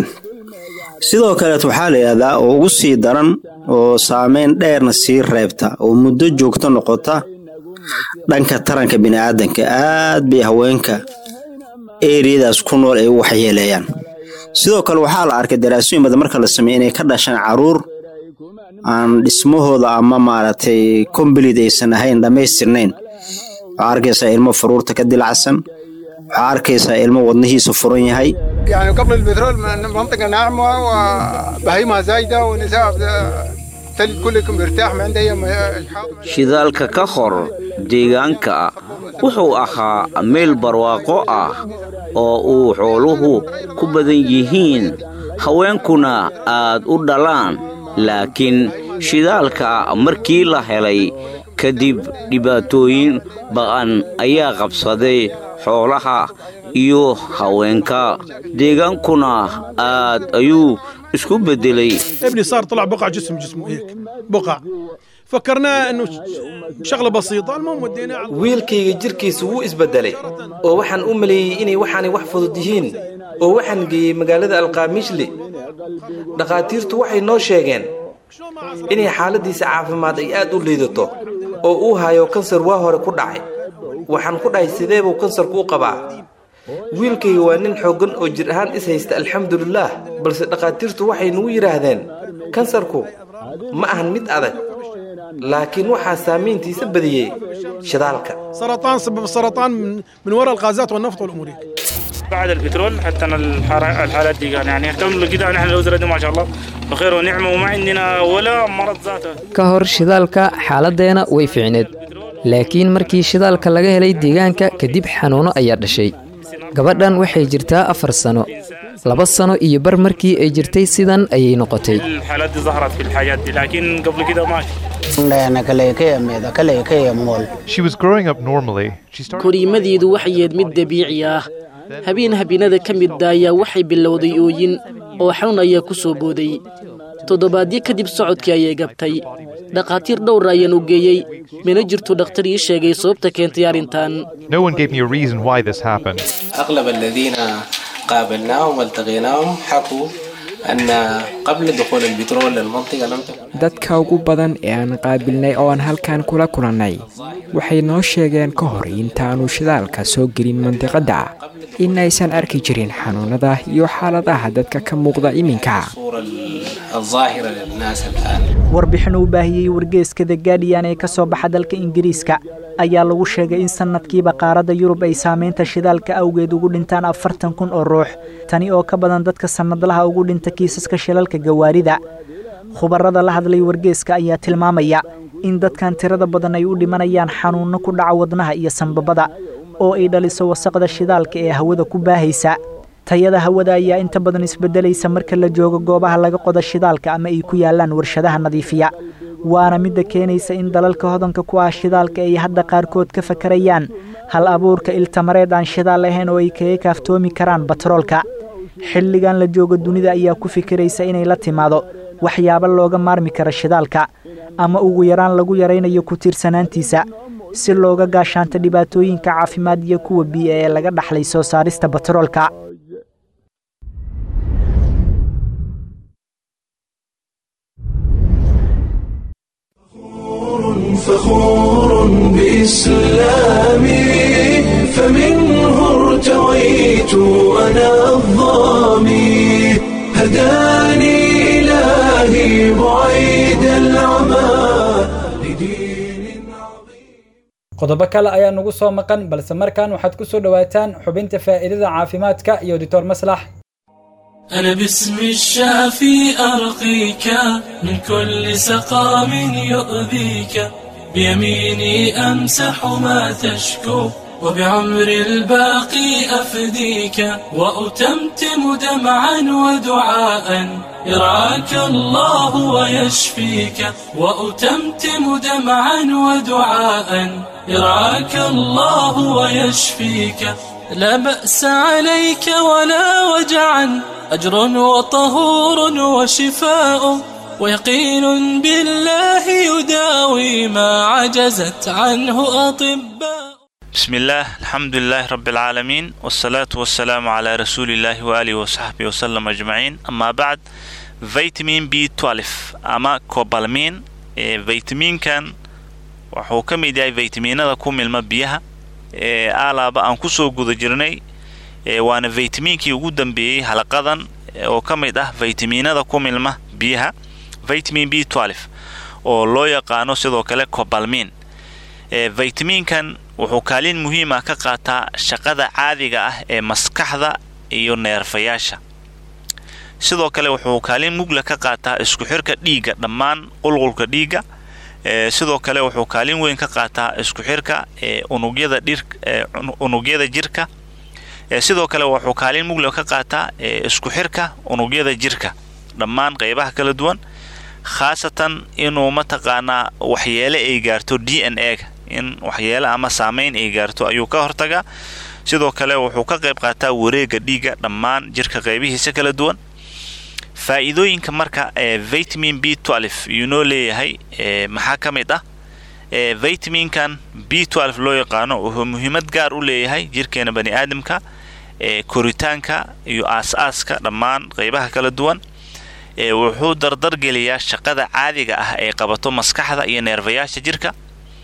sidoo kaleet waxaa la yidhahdaa oo ugu sii daran oo saameyn dheerna sii reebta oo muddo joogto noqota dhanka taranka bini'aadanka aad bay haweenka eriyadaas ku nool ay u waxyeeleeyaan sidoo kale waxaa la arkay daraasooyin badan marka la sameeye inay ka dhashaan caruur aan dhismahooda ama maaragtay kombalid aysan ahayn dhammaystirnayn waxaa arkaysaa ilmo faruurta ka dilacsan waxaa arkaysaa ilmo wadnihiisa furan yahay يعني قبل البترول منطقة ناعمة وبهيمة زايدة ونساء تلد كلكم مرتاح ما عندها أي shidaalka ka hor deegaanka wuxuu ahaa meel barwaaqo ah oo uu xooluhu ku badan yihiin haweenkuna aad u dhalaan laakiin shidaalka markii la helay kadib dhibaatooyin ba'an ayaa qabsaday xoolaha iyo haweenka deegaankuna aad ayuu isku beddelay ابني صار طلع بقع جسم جسمه هيك بقع فكرناه انه شغله بسيطه المهم وديناه على wiilkayga jirkiisa wuu isbeddelay oo waxaan u maleeyey inay waxaanay wax fudud yihiin oo waxaan geeyey magaalada alqaamishli dhakhaatiirtu waxay noo sheegeen inay xaaladdiisa caafimaad ay aad u liidato oo uu hayo kansar waa hore ku dhacay waxaan ku dhahay sidee buu kansarku u qabaa wiilkayga waa nin xooggan oo jir ahaan is haysta alxamdulilaah balse dhakhaatiirtu waxay nagu yidhaahdeen kansarku ma ahan mid adag laakiin waxaa saamayntiisa badiyey shidaalka سرطان سبب السرطان من, من وراء الغازات والنفط والامور هيك بعد البترول حتى أنا الحر- الحالات دي كان يعني اهتم كده نحن الأسرة دي ما شاء الله بخير ونعمة وما عندنا ولا مرض ذاته ka hor shidaalka xaaladdeena way fiicneed laakiin markii shidaalka laga helay deegaanka kadib xanuuno ayaa dhashay gabadhan waxay jirtaa afar sano laba sano iyo bar markii ay jirtay sidan ayay noqotay الحالات دي ظهرت في الحاجات دي لكن قبل كده ماشي She was growing up normally. She started koriimadeedu waxay ahayd mid dabiici ah habeen habeenada ka midda ayaa waxay bilowday ooyin oo xanuun ayaa ku soo booday toddobaadyo kadib socodkii ayay gabtay dhakhaatiir dhowr ayaan u geeyey mana jirto dhakhtar ii sheegay sababta keentay arrintan No one gave me a reason why this happened. أغلب الذين قابلناهم والتقيناهم حكوا أن قبل دخول البترول للمنطقة لم تكن dadka ugu badan ee aan qaabilnay oo aan halkan kula kulannay waxay noo sheegeen ka hor intaanu shidaalka soo gelin mandiqadda in aysan arki jirin xanuunada iyo xaaladaha dadka ka muuqda iminka الصورة الظاهرة للناس الآن warbixin uu baahiyey wargeeska the guardian ee ka soo baxa dalka ingiriiska ayaa lagu sheegay in sanadkiiba qaaradda yurub ay saameynta shidaalka awgeed ugu dhintaan afartan kun oo ruux tani oo ka badan dadka sannadlaha ugu dhinta kiisaska shilalka gawaarida khubarada la hadlay wargeeska ayaa tilmaamaya in dadkan tirada badan ay u dhimanayaan xanuunno ku dhaca wadnaha iyo sanbabada oo ay dhaliso wasaqda shidaalka ee hawada ku baahaysa tayada hawada ayaa inta badan isbedelaysa marka la joogo goobaha laga qoda shidaalka ama ay ku yaalaan warshadaha nadiifiya waana midda keenaysa in dalalka hodanka ku ah shidaalka ay hadda qaarkood ka fakarayaan hal abuurka iltamareed aan shidaal ahayn oo ay kaga kaaftoomi karaan batroolka xilligan la joogo dunida ayaa ku fikiraysa inay la timaado waxyaabo looga maarmi kara shidaalka ama ugu yaraan lagu yaraynayo ku tiirsanaantiisa si looga gaashaanto dhibaatooyinka caafimaad iyo kuwa biyo ee laga dhaxlay soo saarista batroolka فخور بإسلامي فمنه ارتويت أنا الظامي هداني إلهي بعيد العمى qodobo kale ayaa nagu soo maqan balse markan waxaad ku soo dhowaataan xubinta faa'iidada caafimaadka iyo doctor maslax أنا باسم الشافي أرقيك من كل سقام يؤذيك بيميني أمسح ما تشكو وبعمر الباقي أفديك وأتمتم دمعا ودعاء يرعاك الله ويشفيك وأتمتم دمعا ودعاء يرعاك الله ويشفيك لا بأس عليك ولا وجعا أجر وطهور وشفاء ويقين بالله يداوي ما عجزت عنه أطباء بسم الله الحمد لله رب العالمين والصلاة والسلام على رسول الله وآله وصحبه وسلم أجمعين أما بعد فيتامين بي 12 أما كوبالمين فيتامين كان wuxuu ka mid yahay faytamiinada ku milma biyaha aalaaba aan kusoo guda jirnay waana faytamiinkii ugu dambeeyey halaqadan oo ka mid ah faytamiinada ku milma biyaha vitamin b 12 oo loo yaqaano sidoo kale cobalmin faytamiinkan wuxuu kaalin muhiim ah ka qaataa shaqada caadiga ah ee maskaxda iyo neerfayaasha sidoo kale wuxuu kaalin mugla ka qaataa isku xirka dhiigga dhammaan qulqulka dhiigga sidoo kale wuxuu kaalin weyn ka qaataa isku xirka unugyada dhir unugyada jirka sidoo kale wuxuu kaalin mugla ka qaataa isku xirka unugyada jirka dhammaan qaybaha kala duwan khaasatan inuu mataqaanaa waxyeele ay gaarto d n a ga in waxyeele ama saameyn ay gaarto ayuu ka hortagaa sidoo kale wuxuu ka qayb qaataa wareega dhiigga dhammaan jirka qaybihiisa kala duwan faa'iidooyinka marka ee vitamin b 12 yuu noo leeyahay maxaa ka mid ah vitaminkan b 12 loo yaqaano wuxuu muhiimad gaar u leeyahay jirkeena bani aadamka koritaanka iyo aas-aaska dhammaan qaybaha kala duwan wuxuu dardargeliyaa shaqada caadiga ah ee qabato maskaxda iyo neerfayaasha jirka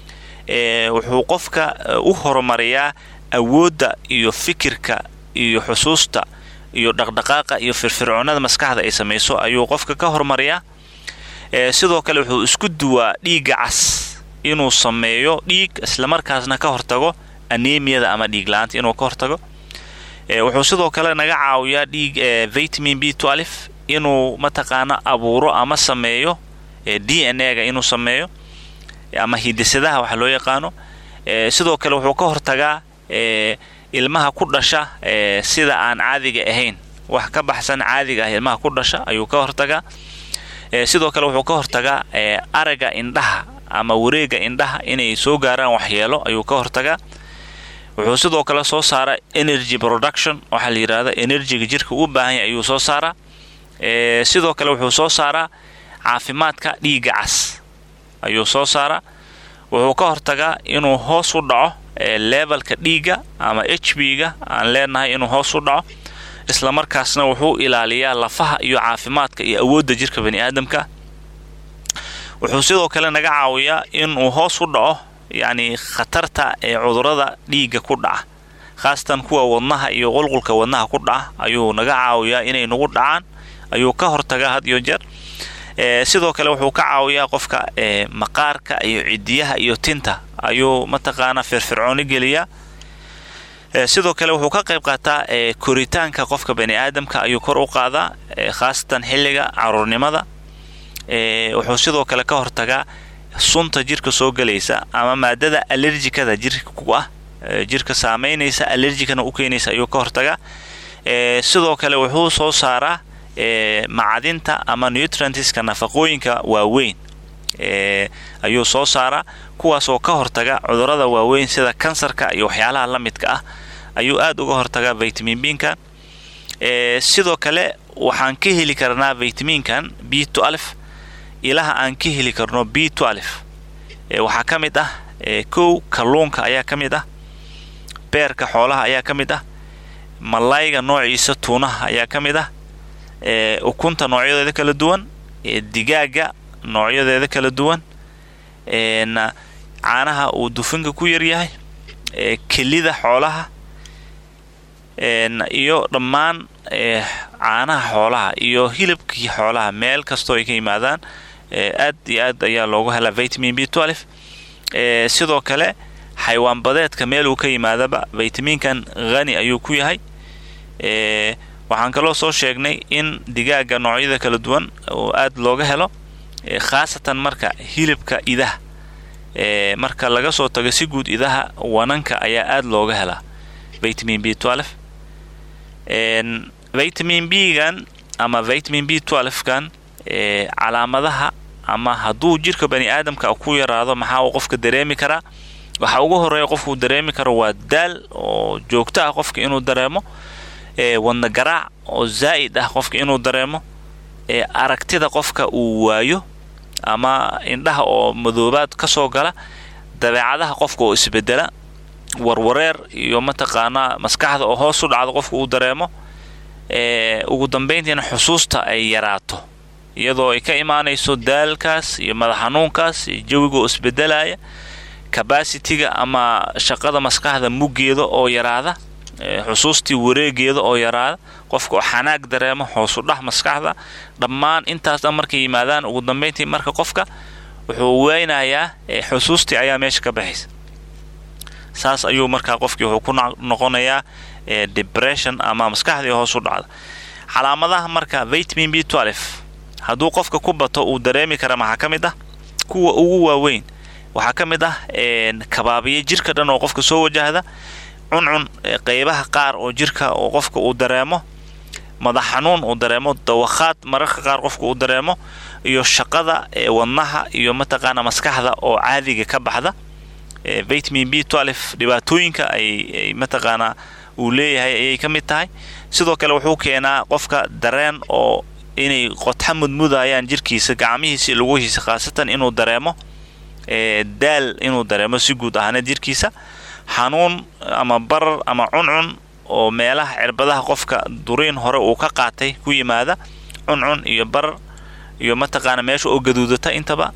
wuxuu qofka u horumariyaa awoodda iyo fikirka iyo xusuusta iyo dhaqdhaqaaqa iyo firfircoonada maskaxda ay samayso ayuu qofka ka horumariyaa sidoo kale wuxuu isku duwaa dhiigga cas inuu sameeyo dhiig islamarkaasna ka hortago anemiyada ama dhiig la-aanta inuu ka hortago wuxuu sidoo kale naga caawiyaa dhiig vitamin b 12 inuu mataqaana abuuro ama sameeyo d n a ga inuu sameeyo ama hidisadaha waxa loo yaqaano sidoo kale wuxuu ka hortagaa ilmaha ku dhasha sida aan caadiga ahayn wax ka baxsan caadiga ah ilmaha ku dhasha ayuu ka hortagaa sidoo kale wuxuu ka hortagaa araga indhaha ama wareega indhaha inay soo gaaraan waxyeelo ayuu ka hortagaa wuxuu sidoo kale soo saaraa energy production waxaa la yidhahda enerjiga jirka u baahan yahay ayuu soo saaraa sidoo kale wuxuu soo saaraa caafimaadka dhiigga cas ayuu soo saaraa wuxuu ka hortagaa inuu hoos u dhaco levelka dhiigga ama h b ga aan leenahay inuu hoos u dhaco islamarkaasna wuxuu ilaaliyaa lafaha iyo caafimaadka iyo awoodda jirka bani aadamka wuxuu sidoo kale naga caawiyaa inuu hoos u dhaco yacni khatarta ee cudurada dhiigga ku dhaca khaasatan kuwa wadnaha iyo qulqulka wadnaha ku dhaca ayuu naga caawiyaa inay nagu dhacaan ayuu ka hortagaa had iyo jeer sidoo kale wuxuu ka caawiyaa qofka maqaarka iyo cidiyaha iyo tinta ayuu mataqaanaa firfircooni geliyaa sidoo kale wuxuu ka qayb qaataa koritaanka qofka bani aadamka ayuu kor u qaadaa khaasatan xilliga caruurnimada wuxuu sidoo kale ka hortagaa sunta jirka soo gelaysa ama maadada alerjikada jirka ku ah jirka saameynaysa alerjikana u keenaysa ayuu ka hortagaa sidoo kale wuxuu soo saaraa macadinta ama nutrientiska nafaqooyinka waaweyn ayuu soo saaraa kuwaasoo ka hortaga cudurada waaweyn sida kansarka iyo waxyaalaha la midka ah ayuu aad uga hortagaa vitamin binkan sidoo kale waxaan ka heli karnaa vitaminkan b ilaha aan ka heli karno b waxaa ka mid ah kow kalluunka ayaa ka mid ah beerka xoolaha ayaa ka mid ah malayga noociisa tuunaha ayaa ka mid ah ukunta noocyadeeda kala duwan digaaga noocyadeeda kala duwan caanaha uu dufinka ku yaryahay kelida xoolaha iyo dhammaan caanaha xoolaha iyo hilibkii xoolaha meel kastoo ay ka yimaadaan aad iyo aad ayaa loogu helaa vitamin b sidoo kale xaywaan badeedka meel uu ka yimaadaba vitaminkan hani ayuu ku yahay waxaan kaloo soo sheegnay in digaaga noocyada kala duwan oo aad looga helo khaasatan marka hilibka idaha marka laga soo tago si guud idaha wananka ayaa aad looga helaa vitamin b vitamin b gan ama vitamin b kan calaamadaha ama hadduu jirka bani aadamka ku yaraado maxaa uu qofka dareemi karaa waxa ugu horeeya qofkuu dareemi karo waa daal oo joogto ah qofka inuu dareemo wadna garaac oo zaa'id ah qofka inuu dareemo ee aragtida qofka uu waayo ama indhaha oo madoobaad ka soo gala dabeecadaha qofka oo isbedela warwareer iyo mataqaanaa maskaxda oo hoos u dhacdo qofka uu dareemo ugu dambayntiina xusuusta ay yaraato iyadoo ay ka imaanayso daalkaas iyo madax xanuunkaas iyo jawiga oo isbedelaya cabacitiga ama shaqada maskaxda muggeeda oo yaraada xusuustii wareegeeda oo yaraada qofka oo xanaag dareemo hoosu dhah maskaxda dhammaan intaas dhan markay yimaadaan ugu dambayntii marka qofka wuxuu weynayaa xusuustii ayaa meesha ka baxaysa saas ayuu markaa qofkii wuxuu ku noqonayaa depression ama maskaxdii hoos u dhacda calaamadaha marka vitamin b hadduu qofka ku bato uu dareemi kara maxaa ka mid ah kuwa ugu waaweyn waxaa ka mid ah kabaabiya jirka dhan oo qofka soo wajahda cuncun qeybaha qaar oo jirka oo qofka uu dareemo madax xanuun uu dareemo dawakhaad mararka qaar qofka uu dareemo iyo shaqada wadnaha iyo mataqaana maskaxda oo caadiga ka baxda vitamin b dhibaatooyinka ay mataqaanaa uu leeyahay ayay ka mid tahay sidoo kale wuxuu keenaa qofka dareen oo inay qodxa mudmudayaan jirkiisa gacmihiisa lugihiisa khaasatan inuu dareemo daal inuu dareemo si guud ahaaneed jirkiisa xanuun ama barar ama cuncun oo meelaha cirbadaha qofka duriin hore uu ka qaatay ku yimaada cuncun iyo barar iyo mataqaana meesha oo gaduudata intaba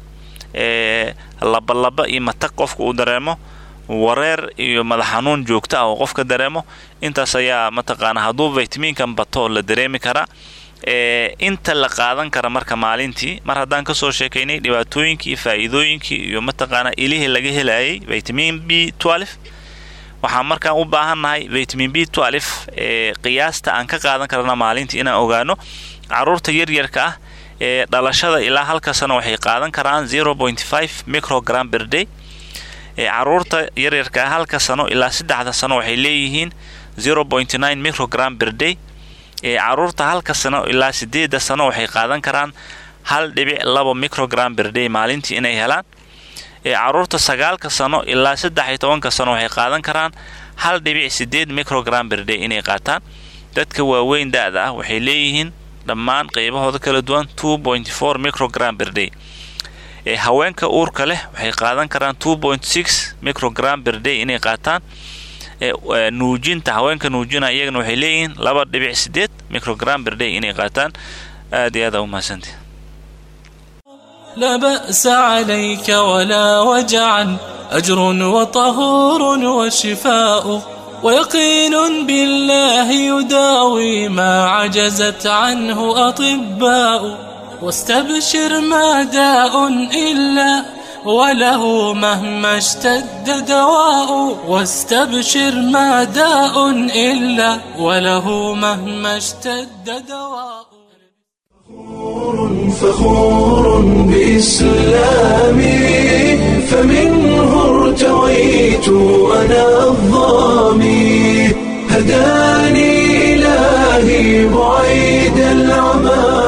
labalaba iyo matag qofka uu dareemo wareer iyo madax xanuun joogta ah oo qofka dareemo intaas ayaa mataqaana hadduu vitaminkan bato la dareemi karaa inta la qaadan kara marka maalintii mar haddaan kasoo sheekaynay dhibaatooyinkii faa'iidooyinkii iyo mataqaana ilihii laga helayay vitamin b waxaan markaan u baahannahay vitamin b ee qiyaasta aan ka qaadan karana maalintii inaan ogaano caruurta yaryarka ah ee dhalashada ilaa halka sano waxay qaadan karaan microgram berday caruurta yaryarka ah halka sano ilaa saddexda sano waxay leeyihiin microgram berday caruurta halka sano ilaa sideeda sano waxay qaadan karaan hal dhibic labo microgram berday maalintii inay helaan caruurta sagaalka sano ilaa saddex iyo tobanka sano waxay qaadan karaan hal dhibic sideed microgram berday inay qaataan dadka waaweyn da-da ah waxay leeyihiin dhammaan qeybahooda kala duwan two point four microgram berday haweenka uurka leh waxay qaadan karaan two point six microgram berday inay qaataan nuujinta haweenka nuujina iyagana waxay leeyihiin laba dhibic sideed microgram berday inay qaataan aad iyo aad aa umahadsantii لا بأس عليك ولا وجعا أجر وطهور وشفاء ويقين بالله يداوي ما عجزت عنه أطباء واستبشر ما داء إلا وله مهما اشتد دواء واستبشر ما داء إلا وله مهما اشتد دواء فخور بإسلامي فمنه ارتويت أنا الظامي هداني إلهي بعيد العمى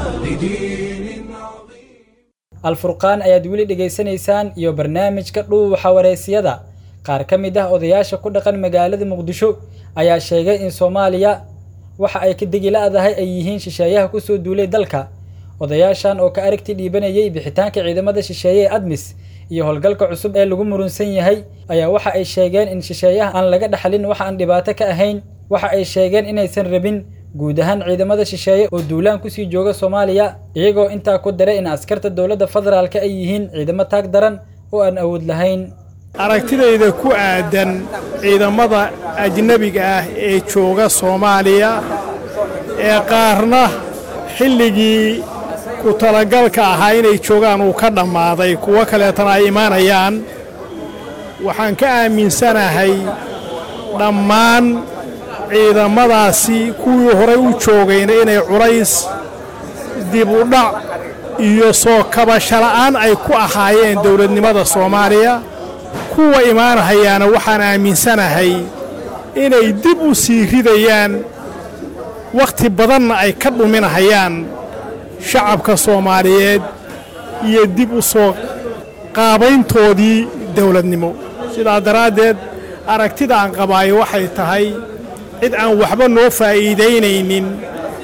alfurqaan ayaad weli dhegaysanaysaan iyo barnaamijka dhuuxa wareysiyada qaar ka mid ah odayaasha ku dhaqan magaalada muqdisho ayaa sheegay in soomaaliya waxa ay ka degi la-dahay ay yihiin shisheeyaha ku soo duulay dalka odayaashan oo ka aragti dhiibanayay bixitaanka ciidamada shisheeye ee admis iyo howlgalka cusub ee lagu murunsan yahay ayaa waxa ay sheegeen in shisheeyaha aan laga dhaxlin waxa aan dhibaato ka ahayn waxa ay sheegeen inaysan rabin guud ahaan ciidamada shisheeye oo duulaan kusii jooga soomaaliya iyagoo intaa ku daray in askarta dowladda federaalka ay yihiin ciidamo taag daran oo aan awood lahayn aragtidayda ku aadan ciidamada ajnebiga ah ee jooga soomaaliya ee qaarna xilligii ku talagalka ahaa inay joogaan uu ka dhammaaday kuwo kaleetana ay imaanayaan waxaan ka aaminsanahay dhammaan ciidamadaasi kuwii horey u joogayna inay culays dib u dhac iyo soo kabashala'aan ay ku ahaayeen dawladnimada soomaaliya kuwa imaanahayaana waxaan aaminsanahay inay dib u sii ridayaan wakhti badanna ay ka dhuminahayaan shacabka soomaaliyeed iyo dib u soo qaabayntoodii dawladnimo sidaa daraaddeed aragtida aan qabaayo waxay tahay cid aan waxba noo faa'iidaynaynin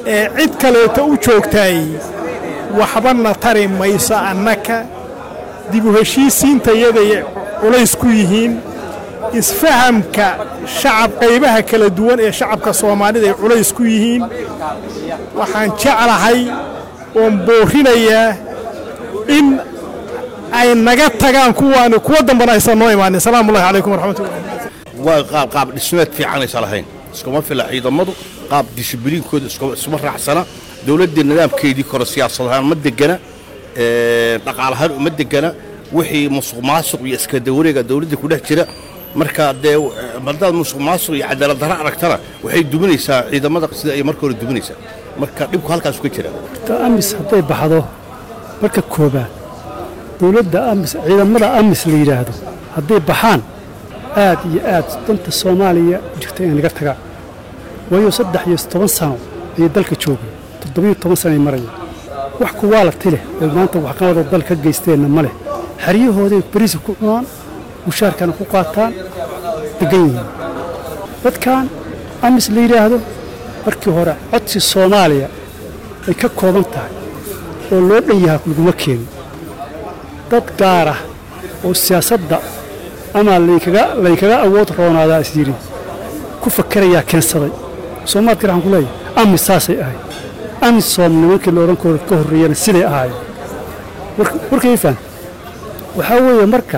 ee cid kaleeto u joogtaay waxbana tari mayso annaka dib u heshiisiintayaday culays ku yihiin isfahamka shacab qaybaha kala duwan ee shacabka soomaalida ay culays ku yihiin waxaan jeclahay oon boorinayaa in ay naga tagaan kuwaani kuwa dambana aysan noo imaanin salaamu ullahi calaykum waraxmatullah waa qaab qaab dhismeed fiicanaysa lahayn iskuma fila ciidamadu qaab dishibiliinkooda isuma raacsana dowladdii nidaamkeedii kore siyaasad ahaan ma degana dhaqaalahaan uma degana wixii musuq maasuq iyo iskadawareega dowladda ku dhex jira marka dee haddaad musuq maasuq iyo cadaalad darro aragtana waxay duminaysaa ciidamada sida ay marka hore duminaysaa marka dhibku halkaasu ka jira amis hadday baxdo marka koobaad dowladda amis ciidamada amis la yidhaahdo hadday baxaan aad iyo aad danta soomaaliya jirta inay naga tagaan waayo saddex iyo toban sano ayay dalka joogeen toddobiyo toban sano ay marayeen wax kuwaa la tileh ee maanta waxqabada dal ka geysteenna ma leh xeryahooday beriisa ku cunaan mushaarkana ku qaataan degan yihiin dadkan amis la yidhaahdo markii hore codsi soomaaliya ay ka kooban tahay oo loo dhan yahaa laguma keenin dad gaar ah oo siyaasadda ama laynkaga awood roonaadaa is yidhi ku fakerayaa keensaday soomaadka waxaan ku leeyahay amis saasay ahayd amis soom nimankii loodhan kooda ka horreeyana siday ahaayeen warkay faham waxaa weeye marka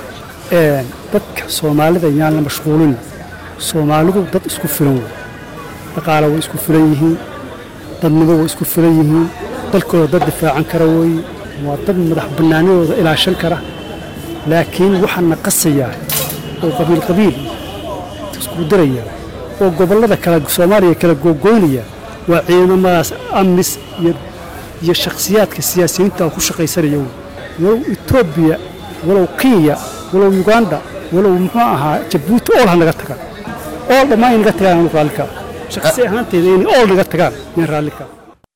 dadka soomaalida yaan la mashquulin soomaalidu dad isku filan wey dhaqaala way isku filan yihiin dadnimo way isku filan yihiin dalkooda dad difaacan kara weeye waa dad madax bannaanidooda ilaashan kara laakiin waxaana qasayaa oo qabiil qabiil isku diraya oo gobollada kale soomaaliya kala googoynaya waa ciidamadaas amis iyo shakhsiyaadka siyaasiyiinta ku shaqaysanaya wey walow etoobiya walow kenya walow uganda walow muxuu ahaa jabuuti ool ha naga tagaan ool dhammaan ay naga tagaan anu raallika shakhsi ahaanteyda inay ool naga tagaan yaan raallika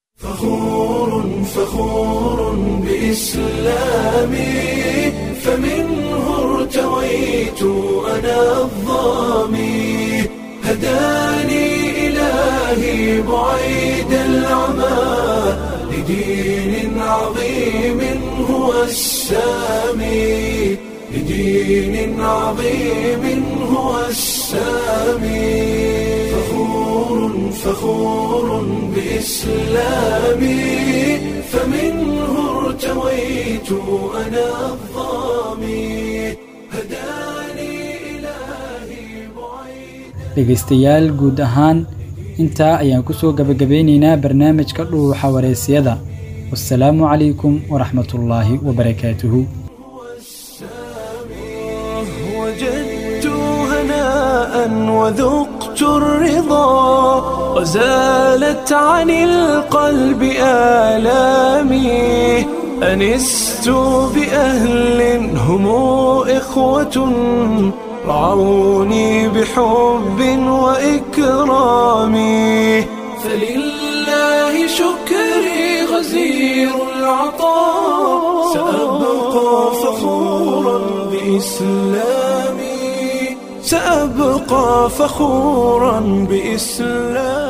فخور بإسلامي فمنه ارتويت أنا الظامي هداني إلهي بعيد العمى لدين عظيم هو السامي لدين عظيم هو السامي فخور فخور بإسلامي فمنه ارتويت أنا الظامي dhegaystayaal guud ahaan intaa ayaan ku soo gabagabeynaynaa barnaamijka dhuuxa wareysiyada wasalaamu calaykum waraxmatullaahi wabarakaatuhu وجدت هناء وذقت الرضا وزالت عن القلب آلامي أنست بأهل هم إخوة رعوني بحب وإكرام فلله شكري غزير العطاء سأبقى فخورا بإسلامي سأبقى فخورا بإسلامي